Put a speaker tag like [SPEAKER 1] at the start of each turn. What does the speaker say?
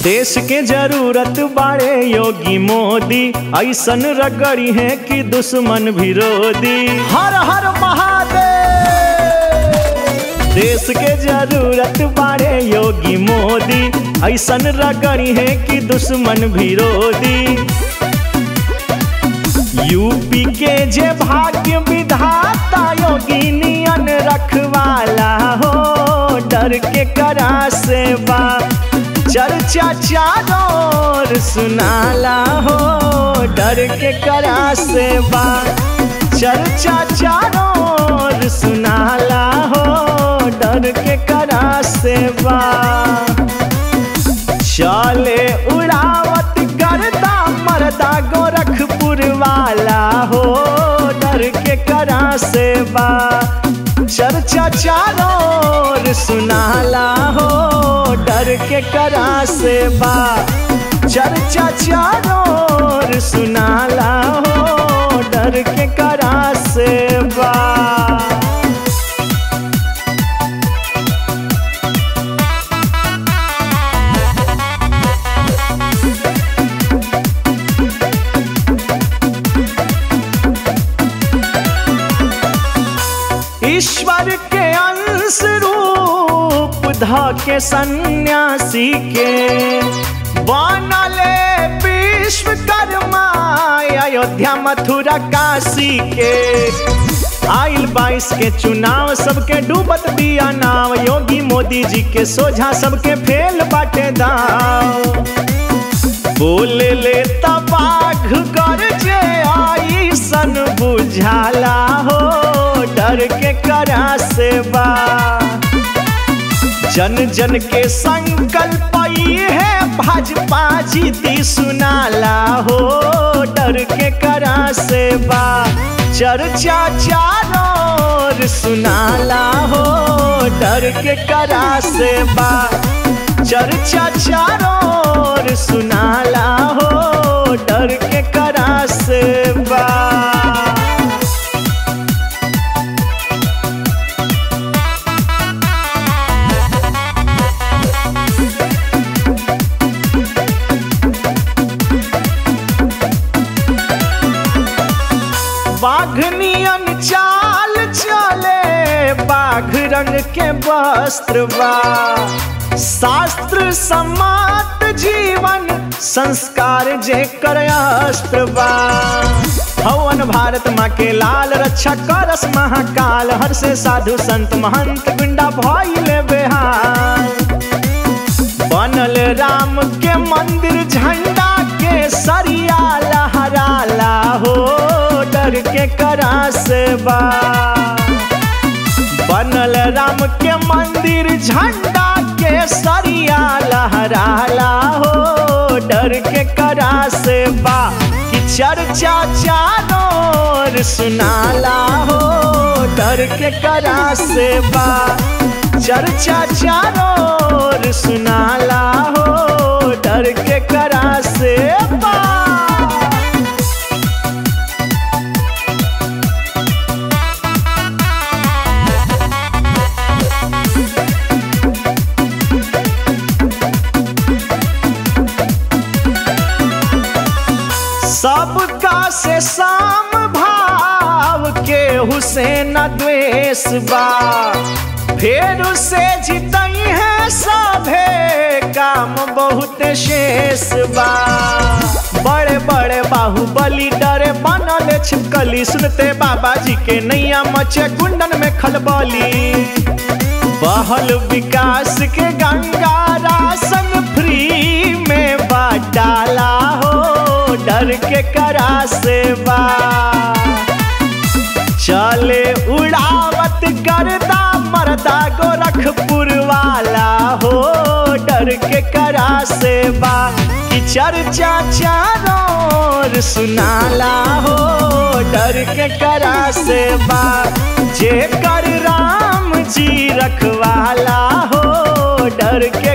[SPEAKER 1] देश के जरूरत बाड़े योगी मोदी ऐसन रगड़ी है कि दुश्मन विरोधी हर हर महादेव देश के जरूरत बाड़े योगी मोदी ऐसन रगड़ी है कि दुश्मन विरोधी यूपी के जे भाग्य विधाता योगी नियन रखवाला हो डर के करा सेवा चर्चा चारों सुनाला हो डर के करा सेवा चर्चा चारों सुनाला हो डर के करा सेवा चले उड़ावत करता मरदा गोरखपुर वाला हो डर के करा सेवा चर्चा चारों सुनाला हो डर के करा सेवा चर्चा चारों सुनाला हो डर के करा सेवा ईश्वर के अंश रूप ध के सन्यासी के बनले विश्वकर्मा अयोध्या मथुरा काशी के आइल बाईस के चुनाव सबके डूबत दिया नाव योगी मोदी जी के सोझा सबके फेल बाटे दाव बोले ले तबाघ कर जे आई सन बुझाला हो डर के करा सेवा जन जन के संकल्प है भाजपा जीती सुनाला हो डर के करा सेवा चर्चा चारों सुनाला हो डर के करा सेवा चर्चा चारों सुनाला हो डर के करा सेवा बाघनियन चाल चले बाघ रंग के वस्त्र बा शास्त्र समात जीवन संस्कार जे कर अस्त्र बा हवन भारत माँ के लाल रक्षा करस महाकाल हर से साधु संत महंत गुंडा भइले बेहाल बनल राम के मंदिर झंडा के सरिया लहराला हो डर के करा सेवा बनल राम के मंदिर झंडा के सरिया लहराला हो डर के करा सेवा कि चर्चा चारों सुनाला हो डर के करा सेवा चर्चा चारों सुनाला हो डर के करा सेवा सबका से साम भाव के हुसैन द्वेष बा फेर से जितई है सभे काम बहुत शेष बा बड़े बड़े बाहुबली डरे बनल छिपकली सुनते बाबा जी के नैया मचे कुंडन में खलबली बहल विकास के गंगा राशन फ्री में बाटाला हो डर के करा सेवा चले उड़ावत करदा मरदा गोरखपुर वाला हो डर के करा सेवा कि चर्चा चारों सुनाला हो डर के करा सेवा जे कर राम जी रखवाला हो डर के